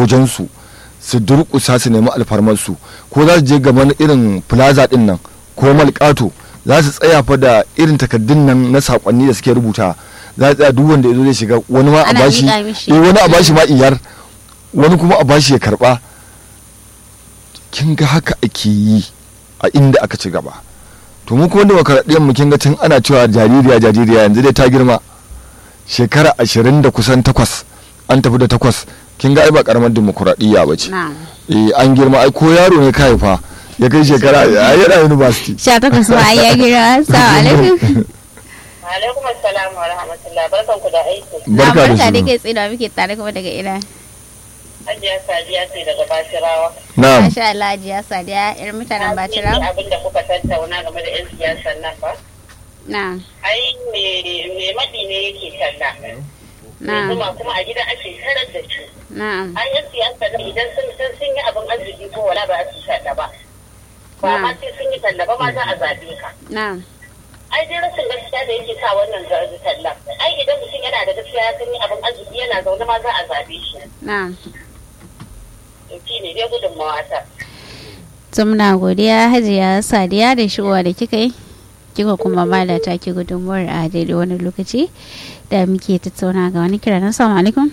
wajensu su durƙusa su nemi alfarmarsu ko za su je gaban irin plaza din nan ko malƙato za su tsaya fa da irin takaddun nan na sakonni da suke rubuta za su tsaya duk wanda ya zo zai shiga wani ma a Ana bashi miƙa mishi. eh, wani a bashi ma iyar wani kuma a bashi ya karba kin ga haka ake yi a inda aka ci gaba to mu kuma demokaradiyyar mu kin ga tun ana cewa jaririya jaririya yanzu dai ta girma shekara ashirin da kusan takwas an tafi da takwas kin ga ai ba karamar demokaradiyya ba ce na'am eh an girma ai ko yaro ne ka haifa ya kai shekara ai yana university sha takwas ma ai ya gira assalamu alaikum alaikum assalam wa rahmatullah barkan ku da aiki barka da barka da su kai tsira muke tare kuma daga ina hajiya sadiya ce daga bashirawa na'am masha Allah Hajiya Sadiya yar mutanen Bacira abin da kuka tattauna game da yan siyasan nan fa na'am ai me me maɗi ne yake talla na'am kuma kuma a gida ake tarar da shi na'am an yan siyasa ne idan sun sun sun yi abin arziki ko wala ba su talla ba ba ma sai sun yi talla ba ma za a zaɓe ka na'am ai dai rashin gaskiya da yake sa wannan ga- talla ai idan mutum yana da gaskiya ya san yi abin arziki yana zaune ma za a zaɓe shi na'am to shi ne dai gudunmawa ta to muna godiya Hajiya Sadiya da shigowa da kika yi kika kuma ba da take gudunmuwar a daidai wani lokaci da muke tattauna ga wani kira na assalamu alaikum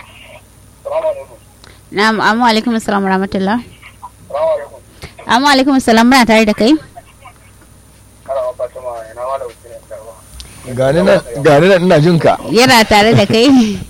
na'am amma alaikum assalam wa rahmatullah amma alaikum assalam muna tare da kai gani nan gani nan ina jin ka yana tare da kai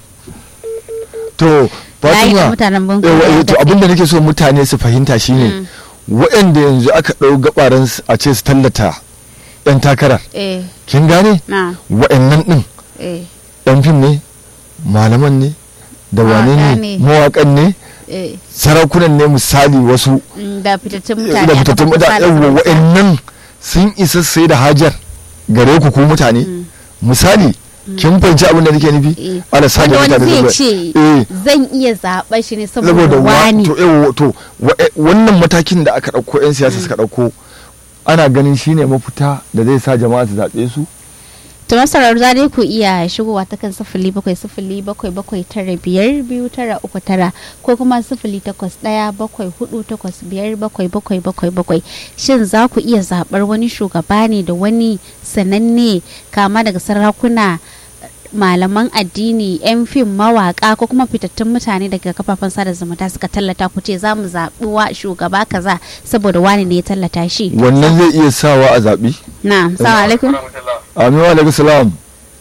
to layi da Fatima mutanen bunku yawa, ya eh, to tafi. abinda nake so mutane su fahimta shine waɗanda yanzu aka ɗau gabaran su a ce su tallata yan takarar eh kin gane na waɗannan ɗin eh yan fim ne malaman ne da wane Mawaƙa ne ne. mawaƙan ne eh sarakunan ne misali wasu mm, da fitattun mutane da a fitattun kafofin mutane sada yawa, zumunta. waɗannan sun isa sai da hajar gare ku ku mutane misali kin fahimci abin da nake nufi Eh. ala sa wanda da wani mutane zai zuwa- ce eh zan iya zaɓa shi ne saboda saboda wa wani to yawa to wa- eh, wannan matakin da aka ɗauko 'yan siyasa suka ɗauko ana ganin shine mafita da zai sa jama'a su zaɓe su to masarar za dai ku iya shigowa ta kan sifili bakwai sifili bakwai bakwai tara biyar biyu tara uku tara ko kuma sifili takwas ɗaya bakwai hudu takwas biyar bakwai bakwai bakwai bakwai shin za ku iya zaɓar wani shugaba ne da wani sananne kama daga sarakuna malaman addini 'yan fim mawaka ko kuma fitattun mutane daga kafafen sada zumunta suka tallata ku ce za mu zaɓi wa shugaba kaza saboda wani ne ya tallata shi wannan zai iya sawa a zaɓi na salamu alaikum amin wa alaikum salam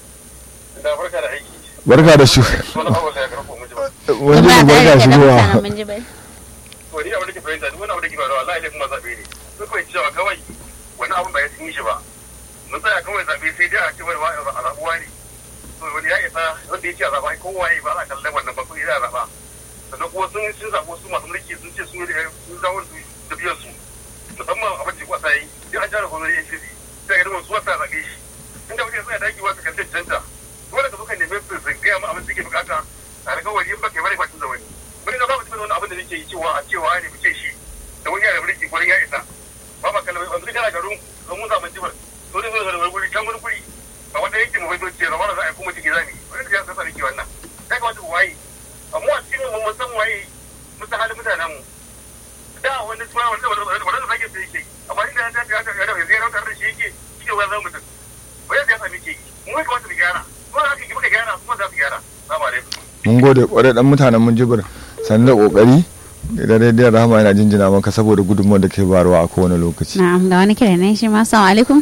da barka da aiki barka da shi wani abu da ya karfo miji ba wani Muna ne tare barka da shigowa mutanen Minjibir. to ni abin da ke fahimta duk wani abu da ke faruwa wallahi ne kuma zaɓe ne duk kawai cewa kawai wani abun ba ya sun yi shi ba mun tsaya kawai zaɓe sai dai a ce wani wa'a al'abuwa ne to wani ya isa wanda ya ce a zaɓa ai kowa ya ba a kallon wannan ba kuma ya zaɓa sannan kuma sun sun zaɓo su masu mulki sun ce sun sun dawo da tafiyar su musamman abin da kwasa yi duk an jara gwamnati ya ce sai ga su wasa zaɓe shi inda mutum ya tsaya daki wasu kan cancanta dole ka zo ka nemi su su gaya ma abin da suke bukata a riga wani in baka yi bane batun da wani wani na ba mutum wani abin da nake yi cewa a cewa ne muke shi da wani yana mulki wani ya isa ba ma kallon yanzu kana garin don mun zaɓen jibar to ne zo da wani guri can wani guri ba wanda yake mu bai ce zama da za a yi kuma ciki zami wani da ya sasa nake wannan ya kamata ku waye amma a cikin mu mun san waye mun san halin mutanen mu da wani suna wanda wanda wanda sake sai yake amma inda ya ta ya ta ya ta ya ta da shi yake shi ne wani zama mutum wani da ya sami ke yi mu ya kamata mu gyara ko da haka ki muka gyara kuma za su gyara salamu alaikum mun gode kwarai dan mutanen mun jibir sannan da kokari da rediyon rahama yana jinjina maka saboda gudunmawar da ke barwa a kowane lokaci Na'am ga wani kira nan shi ma assalamu alaikum.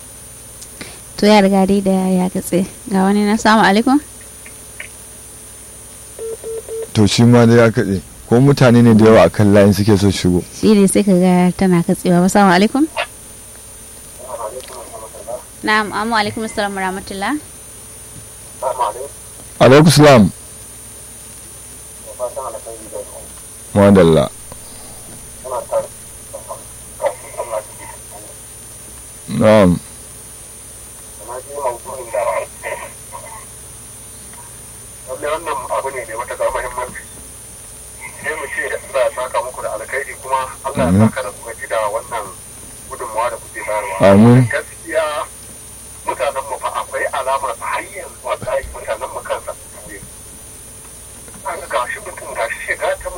To ya riga dai da ya katse. Ga wani na assalamu alaikum. to shi ma dai ya kaɗe ko mutane ne da yawa a kan layin suke so shigo Shi ne sai ka ga tana katsewa. Assalamu alaikum. Na'am amma alaikum assalam wa rahmatullah. alaikum salam madalla na'am lallai wannan abu ne mai matuƙar muhimmanci sai mu ce Allah ya saka muku da alkhairi kuma Allah ya Amin. saka da kuka ji da wannan gudunmawa da kuke bayarwa Amin. gaskiya mutanen mu fa akwai alamar har yanzu wallahi